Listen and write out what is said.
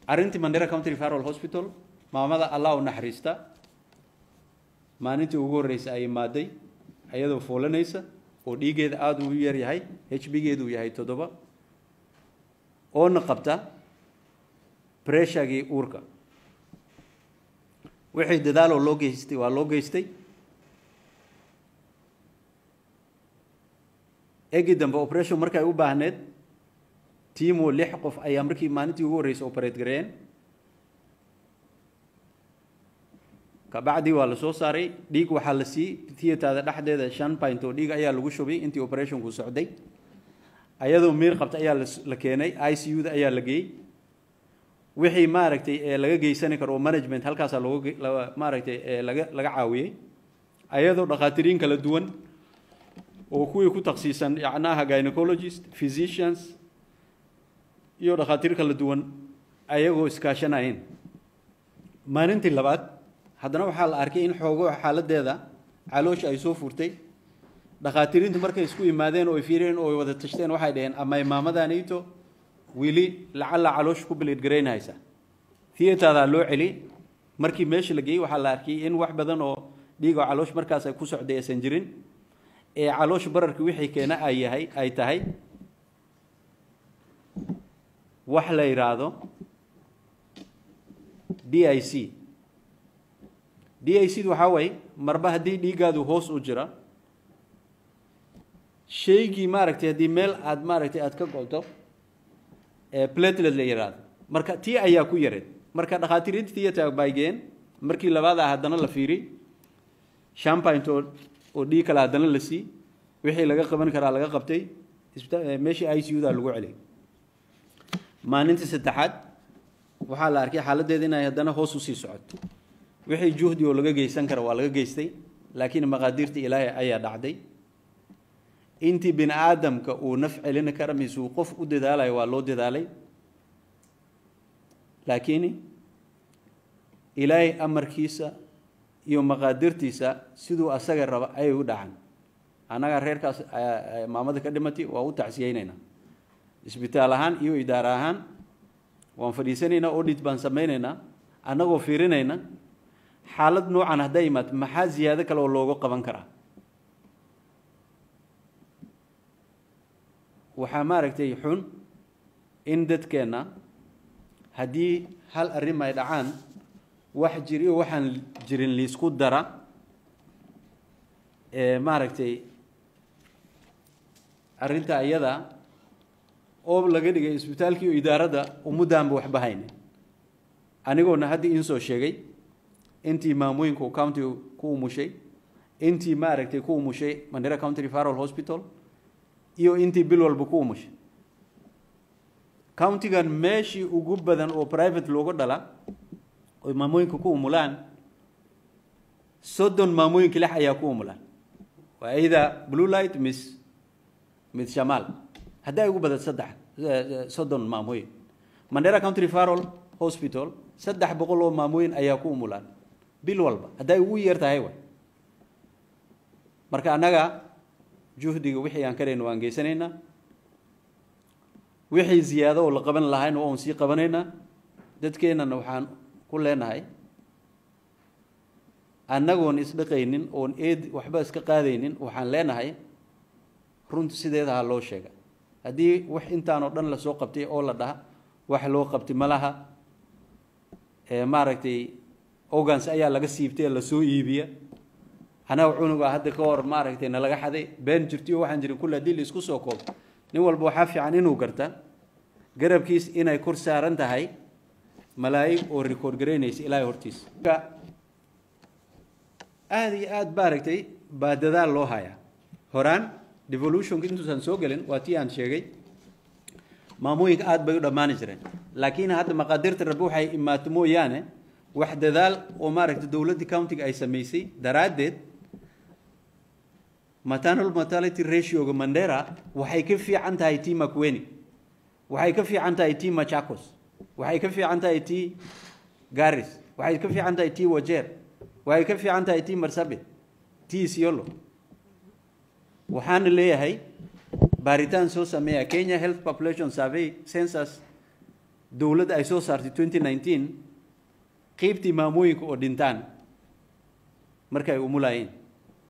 arrintii mandera county referral hospital maamada allah u naxariista maalintii ugu horreysay ay imaaday ayadoo foolanaysa oo dhiiggeeda aada u yar yahay h b geedu uu yahay toddoba oona qabta breshagii uurka wixii dadaaloo loo geystay waa loo geystay egi dambe operation markay u baahneed tiimo lix qof ayaa markii maalintii ugu horreysay operate gareeyeen kabacdii waa la soo saaray dhiig waxaa la sii theatada dhexdeeda shan pint oo dhiig ayaa lagu shubay intii operationku socday ayadoo miir qabta ayaa la keenay i c u da ayaa la geeyey wixii maaragtay ee laga geysani karo oo management halkaasaa looga maaragtay ee laga laga caawiyey ayadoo dhakhaatiriin kala duwan oo kuwii ku taksiisan yacnaha gynecologist physicians iyo dhakhaatiir kala duwan ayagoo iskaashanayeen maalintii labaad haddana waxaa la arkay in xoogo xaaladeeda caloosha ay soo furtay dhakhaatiriintu markay isku yimaadeen oo ay fiireen oo ay wada tashteen waxay dhaheen ama imaamadaaniito weli lacalla caloosha ku biliidgaraynaysa theatadaa loo celi markii meesha la geeyey waxaa la arkay in wax badan oo dhiig oo caloosh markaas ay ku socday aysan jirin ee caloosha bararka wixii keena ay yahay ay tahay wax la yidhaahdo d i c d i c waxaa waye marba haddii dhiiggaadu hoos u jira shaygii maaragtay haddii meel aad maaragtay aad ka go'do ee platlet la yidhaahdo marka tii ayaa ku yareed marka dhakhaatiiriinta theatre baygeen markii labaad ah haddana la fiiri shampint oo oo dhiig kale haddana la sii wixii laga qaban karaa laga qabtay meeshii i c u da lagu celiyay maalintii saddexaad waxaa la arkay xaaladdeeda inay haddana hoos usii socoto wixii juhdi oo laga geysan kara waa laga geystay laakiin maqaadiirta ilaahay ayaa dhacday intii bini aadamka uu naf celin kara mise uu qof u dadaalayo waa loo dadaalay laakiin ilaahay amarkiisa iyo maqaadirtiisa siduu asaga raba ayay u dhacan annaga reerkaas maamada ka dhimatay waa u tacsiyeynaynaa isbitaal ahaan iyo idaara ahaan waan fadhiisanaynaa audit baan samaynaynaa annagoo fiirinayna xaalad noocan hadday imaad maxaa ziyaado kale oo looga qaban karaa waxaa maaragtay xun in dadkeenna haddii hal arrin ay dhacaan wax jir iyo waxaan jirin liisku dara ee maaragtay arrinta iyada oo laga dhigay isbitaalkii iyo idaaradda umuddaanba waxba hayne anigoona hadda iin soo sheegay intii maamooyinka uu countiga ku umushay intii maaragtay ku umushay mandera county referral hospital iyo intii bil walba ku umushay countigan meeshii ugu badan oo private looga dhala oy maamooyinka ku umulaan soddon maamooyinka lix ayaa ku umulaan waa ida blue light miss mid shamaal hadday ugu badan saddex soddon maamooyin mandera county referral hospital saddex boqol oo maamooyin ayaa ku umulaan bil walba hadday ugu yeer tahay wa marka annaga juhdiga wixii aan karayno waan geysanaynaa wixii ziyaado oo la qaban lahayna waan sii qabanaynaa dadkeennana waxaan ku leenahay annagoon isdhaqaynin oon eed waxba iska qaadaynin waxaan leenahay runta sideeda ha loo sheega haddii wax intaanoo dhan lasoo qabtay oo la dhaha wax loo qabtay ma laha maaragtay organs ayaa laga siibtay lasoo iibiya anaga cunuga hadda ka hor maaragtay nalaga xaday been jirtiyo waxaan jirin kulle haddii la isku soo koobo nin walba waxaa fiican inuu garta garabkiis inay kor saaran tahay malaa'ig oo record garaynaysa ilaahay hortiisa aada iyo aada maaragtay baa dadaal loo hayaa horaan devolutionka intuusan soo gelin waa tii aan sheegay maamooyinka aada bay u dhammaani jireen laakiin hadda maqaadirta rabbi waxay imaato mooyaane wax dadaal oo maaragtay dowladda countiga ay samaysay daraaddeed maternal mortality ratioga mandera waxay ka fiican tahay tii macweni waxay ka fiican tahay tii machakos waxay ka fiican tahay tii garis waxay ka fiican tahay tii wajeer waxay ka fiican tahay tii marsabit tii isiolo waxaana leeyahay baaritaan soo sameeya kenya health population survey census dowladda ay soo saartay twenty nineteen qiibtii maamooyinka oo dhintaan markay umulaayeen